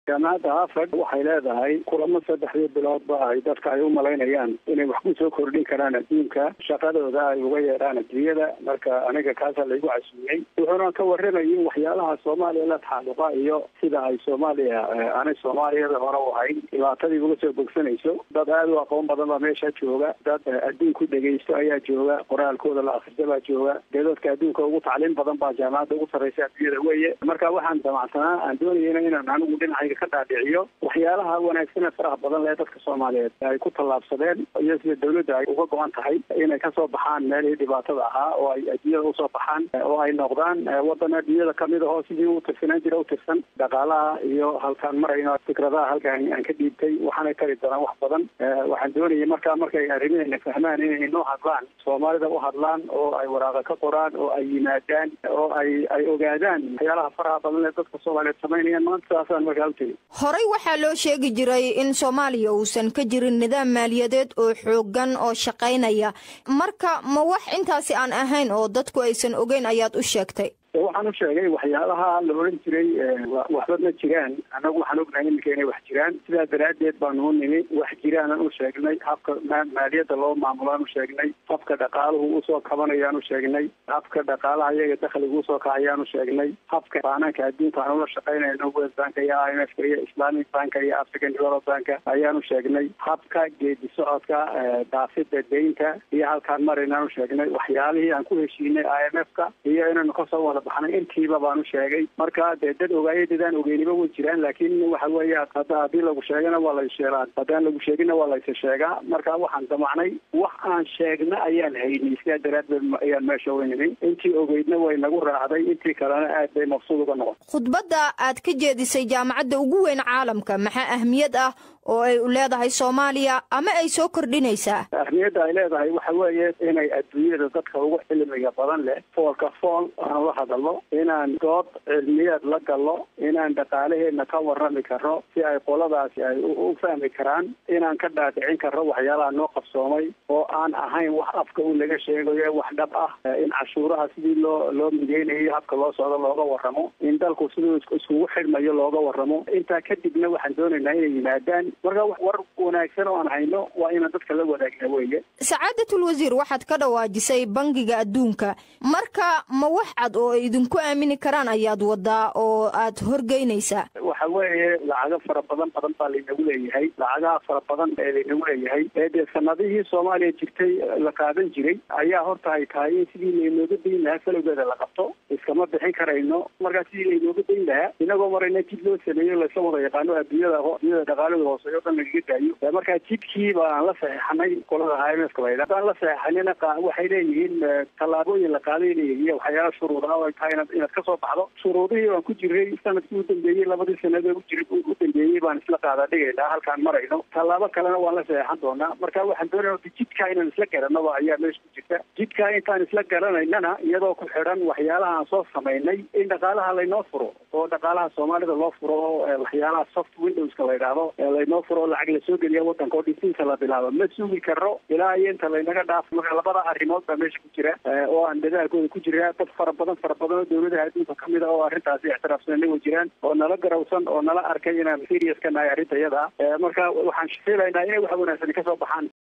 jaamacadda harvard waxay leedahay kulamo saddexdii biloodba ay dadka ay u malaynayaan inay wax ku soo kordhin karaan adduunka shaqadooda ay uga yeedhaan adduunyada marka aniga kaasa laygu casuumiyey wuxuuna ka warramayay waxyaalaha soomaaliya la taxalluqa iyo sida ay soomaaliya aanay soomaaliyada hore u ahayn dhibaatadii uga soo bogsanayso dad aada u aqoon badan baa meesha jooga dad adduunku dhegaysto ayaa jooga qoraalkooda la akrista baa jooga dee dadka adduunka ugu tacliin badan baa jaamacadda ugu sarraysa adduunyada weeye marka waxaan damacsanaa aan doonayana inaan anigu dhinacayga ka dhaadhiciyo waxyaalaha wanaagsan ee faraha badan lee dadka soomaaliyeed ay ku tallaabsadeen iyo sida dawladda ay uga go-an tahay inay kasoo baxaan meelihii dhibaatada ahaa oo ay adduunyada usoo baxaan oo ay noqdaan waddan adduunyada kamid ahoo sidii u tirsanaan jira u tirsan dhaqaalaha iyo halkaan marayno fikradaha halkaan aan ka dhiibtay waxaanay tari doonaan wax badan waxaan doonayay markaa markay arrimaheena fahmaan inay inoo hadlaan soomaalida u hadlaan oo ay waraaqa ka qoraan oo ay yimaadaan oo ay ay ogaadaan waxyaalaha faraha badan ee dadka soomaaliyeed samaynayaan maanta saasaan markaa u tegi horey waxaa loo sheegi jiray in soomaaliya uusan ka jirin nidaam maaliyadeed oo xooggan oo shaqaynaya marka ma wax intaasi aan ahayn oo dadku aysan ogeyn ayaad u sheegtay waxaan u sheegay waxyaalaha la odhan jiray waxba ma jiraan annagu waxaan ognahay iminka inay wax jiraan sidaa daraaddeed baanu u nimi wax jiraanan u sheegnay habka maaliyadda loo maamulaan u sheegnay habka dhaqaaluhu usoo kabanayaan u sheegnay habka dhaqaalaha iyaga dakhliga usoo kacayaan u sheegnay habka baanaanka adduunka aan ula shaqaynayno world banka iyo i m f ka iyo islamic banka iyo african develop banka ayaan u sheegnay habka geedi socodka daafida deynta iyo halkaan maraynaan u sheegnay waxyaalihii aan ku heshiinay i m f ka iyo inaynu kasoo wada baxnay intiiba baanu sheegay marka dee dad ogaaya dadaan ogeyniba way jiraan laakiin waxa weeye hadda haddii lagu sheegana waa la sheegaa haddaan lagu sheeginna waa laysa sheegaa marka waxaan damacnay wax aan sheegna ayaan haynay sidaa daraaddeed ayaan meesha weynimay intii ogeydna way nagu raacday intii kalena aad bay mabsuud uga noqon khudbadda aad ka jeedisay jaamacadda ugu weyn caalamka maxaa ahmiyad ah oo ay u leedahay soomaaliya ama ay soo kordhinaysaa ahmiyadda ay leedahay waxa weeye inay adduunyada dadka ugu cilmiga badan leh foolka fool aan la hadalno inaan dood cilmiyeed la galno inaan dhaqaalaheedna ka warrami karno si ay qoladaasi ay u fahmi karaan inaan ka dhaadhicin karno waxyaalaha noo qabsoomay oo aan ahayn wax afka u laga sheegayo wax dhab ah in cashuuraha sidii loo loo mideynayo habka loo socdo looga warramo in dalku siduu iskugu xidhmayo looga warramo intaa kadibna waxaan doonaynaa inay yimaadaan marka war wanaagsan oo aan hayno waa inaan dadka la wadaagna weeye sacaadatul wasiir waxaad ka dhawaajisay bangiga adduunka marka ma wax cad oo ay idinku aamini karaan ayaad wadaa oo aad horgeynaysaa waxa weeye lacago fara badan badan baa laynagu leeyahay lacagaha fara badan ee laynagu leeyahay ee dee sanadihii soomaaliya jirtay la qaadan jiray ayaa horta ay tahay in sidii laynooga dayn lahaa falowgeeda la qabto iskama bixin karayno markaa sidii laynooga dayn lahaa inagoo marayna jid loo sameeyo laysla wada yaqaano adduunyada adduunyada dhaqaalada hoose o dhan lagaga daayo markaa jidkii baan la saxeixanay qolada i m f ka la yidhaha hadaan la saxeixanina waxay leeyihiin tallaabooyin la qaaday leeyihin iyo waxyaala shuruud ah oo ay tahay inaad ka soo baxdo shuruudihii baan ku jiray sanadkii u dambeeyey labadii sanad u jir u dambeeyey baan isla qaada dhigaynaa halkaan marayno tallaabo kalena waan la saxeixan doonaa marka waxaan doonaya jidkaa inaan isla garanaba ayaa meesha ku jirta jidkaa intaan isla garanaynana iyadoo ku xidhan waxyaalaha aan soo samaynay in dhaqaalaha laynoo furo oo dhaqaalaha soomaalida loo furo oo waxyaalaha soft windowska la yidhaahdo laynoo furo lacag lasoo geliya wadanka oo dhisinta la bilaabo ma sugi karno ilaa iyo inta laynaga dhaafo marka labada arrimood baa meesha ku jira oo aan dadaalkooda ku jira dad fara badan fara badan oo dawladaha adduunka kamid a oo arrintaasi ictiraafsanana way jiraan oo nala garawsan oo nala arkay inaan serious ka nahay arrinta iyada marka waxaan filaynaa inay wax wanaagsan kasoo baxaan